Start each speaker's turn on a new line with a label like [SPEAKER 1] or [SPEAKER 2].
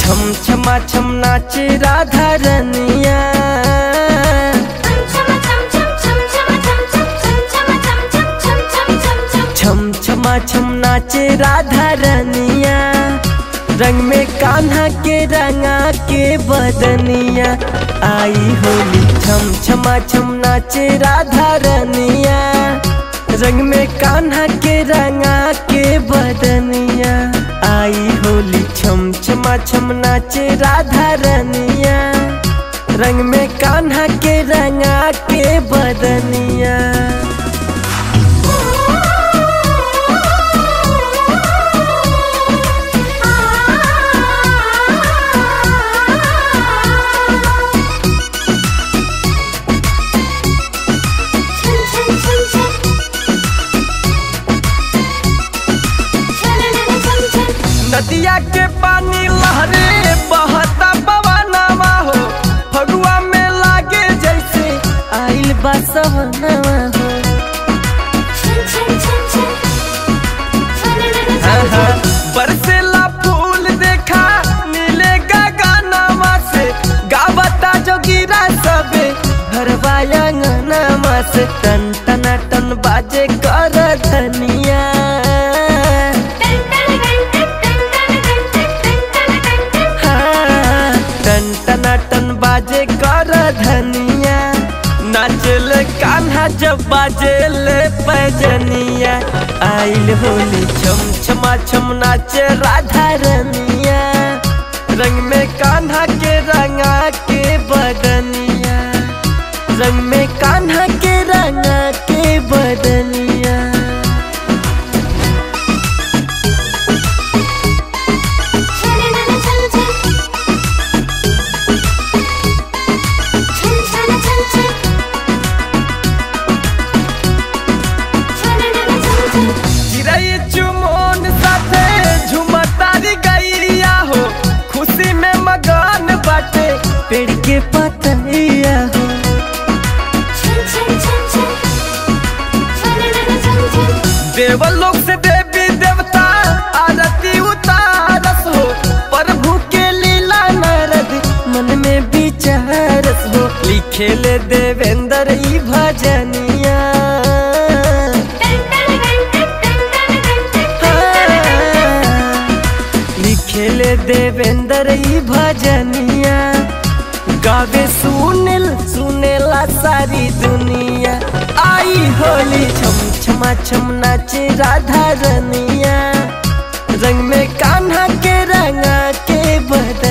[SPEAKER 1] छम छमा छम नाचे राधा रनिया छम छमा छम नाचे राधा रनिया रंग में कान्हा के रंगा के बदनिया आई होली छम छमा छम नाचे राधा रनिया रंग में कान्हा के रंगा के बदनिया आई होली छम छमा छम नाचे राधा रनिया रंग में कान्हा के रंगा के बदनिया नदिया के पानी लहरे बहता पवनवा हो फगुआ में लागे जैसे आइल बसवनवा हो आहा, बरसेला फूल देखा नीले गगनवा से गावता जोगिरा सबे हरवा अंगनवा से टन टना टन बाजे कर धनिया हाँ, टन टना टन बाजे कर धनिया नाचल कान्हा जब बाजेल पैजनिया आइल होली छम छमा छम नाचे राधा रनिया रंग में कान्हा के रंगा के बदनिया रंग में कान्हा के रंगा के बदनिया चिड़ै चुमोन साथे झुमतारी गैरिया हो खुशी में मगन बाटे पेड़ के पतैया हो देवल लोग से देवी देवता आरती उतारस हो प्रभु के लीला नारद मन में विचारस हो लिखे ले देवेंद्र ई भजनिया लिखेले देवेंद्र ई भजनिया गावे सुनिल सुनेला सारी दुनिया आई होली छम छमा छम नाचे राधा रनिया रंग में कान्हा के रंगा के बदन